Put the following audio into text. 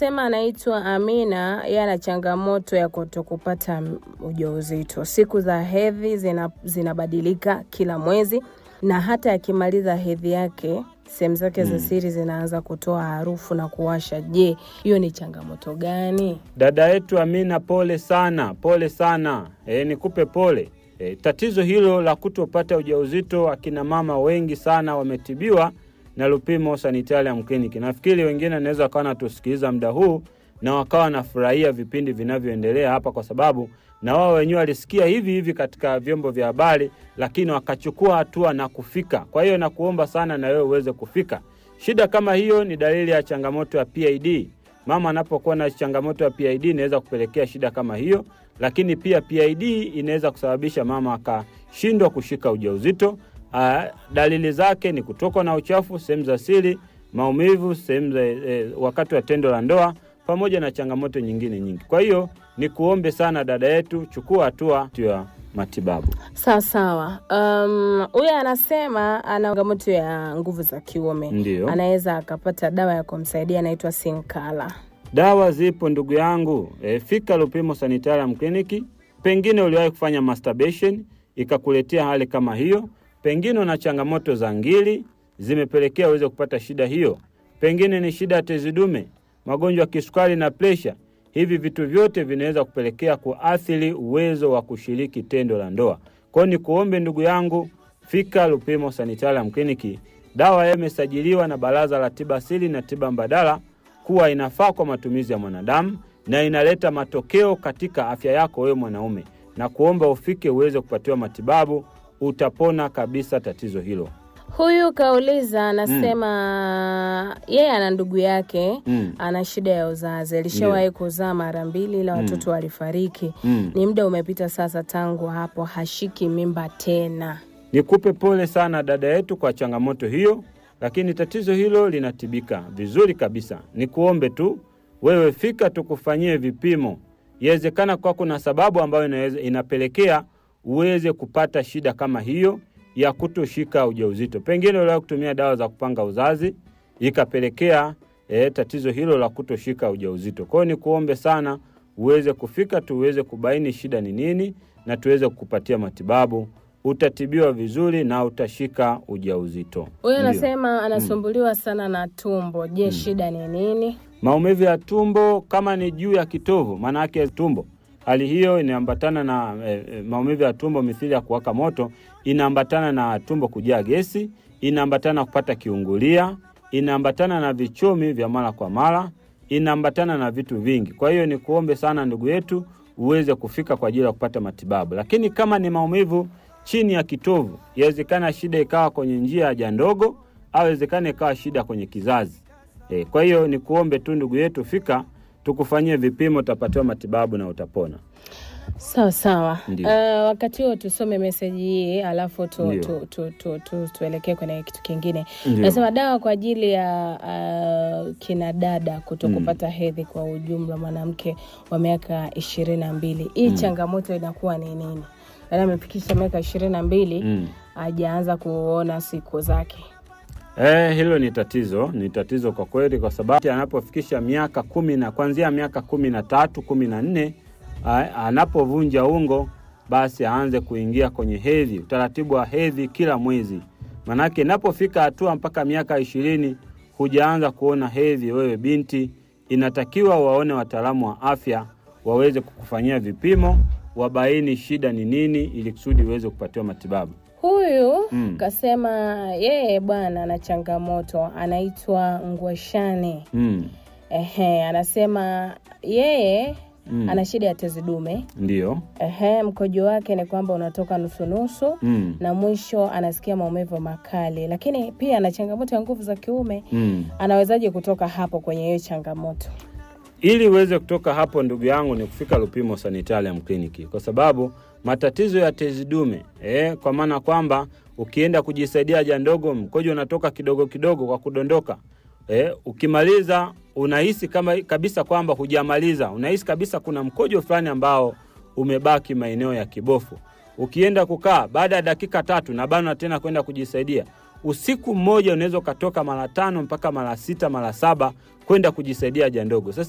anasema anaitwa Amina, yeye ana changamoto ya kutokupata m- ujauzito. Siku za hedhi zina, zinabadilika kila mwezi, na hata akimaliza hedhi yake sehemu zake za siri zinaanza kutoa harufu na kuwasha. Je, hiyo ni changamoto gani? Dada yetu Amina, pole sana, pole sana. E, nikupe pole. E, tatizo hilo la kutopata ujauzito, akina mama wengi sana wametibiwa na Lupimo Sanitarium Clinic. Nafikiri wengine wanaweza wakawa natusikiliza muda huu na wakawa wanafurahia vipindi vinavyoendelea hapa, kwa sababu na wao wenyewe walisikia hivi hivi katika vyombo vya habari, lakini wakachukua hatua na kufika. Kwa hiyo nakuomba sana na wewe uweze kufika. Shida kama hiyo ni dalili ya changamoto ya PID. Mama anapokuwa na changamoto ya PID inaweza kupelekea shida kama hiyo, lakini pia PID inaweza kusababisha mama akashindwa kushika ujauzito. Ah, dalili zake ni kutokwa na uchafu sehemu za siri, maumivu sehemu za eh, wakati wa tendo la ndoa pamoja na changamoto nyingine nyingi. Kwa hiyo ni kuombe sana dada yetu, chukua hatua ya matibabu. Sawa sawa. Um, huyu anasema ana changamoto ya nguvu za kiume, Ndiyo. anaweza akapata dawa ya kumsaidia inaitwa Sinkala. Dawa zipo ndugu yangu, e, fika Lupimo Sanitarium Clinic. Pengine uliwahi kufanya masturbation ikakuletea hali kama hiyo, pengine una changamoto za ngiri zimepelekea uweze kupata shida hiyo, pengine ni shida ya tezi dume, magonjwa ya kisukari na presha. Hivi vitu vyote vinaweza kupelekea kuathiri uwezo wa kushiriki tendo la ndoa. Kwa hiyo ni kuombe ndugu yangu, fika Lupimo Sanitarium Clinic. Dawa hiyo imesajiliwa na Baraza la Tiba Asili na Tiba Mbadala kuwa inafaa kwa matumizi ya mwanadamu na inaleta matokeo katika afya yako wewe mwanaume, na kuomba ufike uweze kupatiwa matibabu, utapona kabisa tatizo hilo. Huyu kauliza anasema yeye ana ndugu yake Mm. ana shida ya uzazi, alishawahi kuzaa mara mbili ila watoto walifariki. Mm. Ni muda umepita sasa tangu hapo, hashiki mimba tena. Nikupe pole sana dada yetu kwa changamoto hiyo, lakini tatizo hilo linatibika vizuri kabisa. Nikuombe tu wewe fika tukufanyie vipimo. Iwezekana kwa kuna sababu ambayo inaweza, inapelekea uweze kupata shida kama hiyo ya kutoshika ujauzito. Pengine uliwahi kutumia dawa za kupanga uzazi ikapelekea e, tatizo hilo la kutoshika ujauzito. Kwa hiyo nikuombe sana uweze kufika tuweze kubaini shida ni nini na tuweze kukupatia matibabu utatibiwa vizuri na utashika ujauzito. Huyu Ndio. anasema anasumbuliwa sana na tumbo. Je, shida ni nini? Maumivu ya tumbo kama ni juu ya kitovu, maana yake tumbo. Hali hiyo inaambatana na e, e, maumivu ya tumbo mithili ya kuwaka moto, inaambatana na tumbo kujaa gesi, inaambatana na kupata kiungulia, inaambatana na vichomi vya mara kwa mara, inaambatana na vitu vingi. Kwa hiyo ni kuombe sana ndugu yetu uweze kufika kwa ajili ya kupata matibabu. Lakini kama ni maumivu chini ya kitovu, yawezekana shida ikawa kwenye njia ya haja ndogo, au yawezekana ikawa shida kwenye kizazi. E, kwa hiyo ni kuombe tu ndugu yetu, fika tukufanyie vipimo, utapatiwa matibabu na utapona. Sawa sawa. Ndio. Uh, wakati huo tusome meseji hii alafu tu, Ndio. tu, tu, tu, tu, tuelekee kwenye kitu kingine. Ndio. Nasema dawa kwa ajili ya uh, kina dada kuto kupata hedhi kwa ujumla, mwanamke wa miaka ishirini na mbili. Hii changamoto inakuwa ni nini? Yaani amefikisha miaka ishirini na mbili Mm. hajaanza kuona siku zake. Eh, hilo ni tatizo, ni tatizo kwa kweli, kwa sababu anapofikisha miaka kumi na kuanzia miaka kumi na tatu kumi na nne a- anapovunja ungo, basi aanze kuingia kwenye hedhi, utaratibu wa hedhi kila mwezi. Manake inapofika hatua mpaka miaka ishirini hujaanza kuona hedhi, wewe binti, inatakiwa waone wataalamu wa afya waweze kukufanyia vipimo, wabaini shida ni nini, ili kusudi uweze kupatiwa matibabu. Huyu Mm. kasema yeye bwana ana changamoto, anaitwa Ngwashane. Mm. Ehe, anasema yeye Mm. ana shida ya tezi dume. Ndiyo. Ehe, mkojo wake ni kwamba unatoka nusunusu Mm. na mwisho anasikia maumivu makali, lakini pia ana changamoto ya nguvu za kiume. Mm. Anawezaje kutoka hapo kwenye hiyo changamoto? Ili uweze kutoka hapo, ndugu yangu, ni kufika Lupimo Sanitarium Clinic, kwa sababu matatizo ya tezi dume eh, kwa maana kwamba ukienda kujisaidia haja ndogo, mkojo unatoka kidogo kidogo kwa kudondoka. Eh, ukimaliza unahisi kama kabisa kwamba hujamaliza, unahisi kabisa kuna mkojo fulani ambao umebaki maeneo ya kibofu. Ukienda kukaa baada ya dakika tatu na bana tena kwenda kujisaidia, usiku mmoja unaweza ukatoka mara tano mpaka mara sita mara saba kwenda kujisaidia haja ndogo. Sasa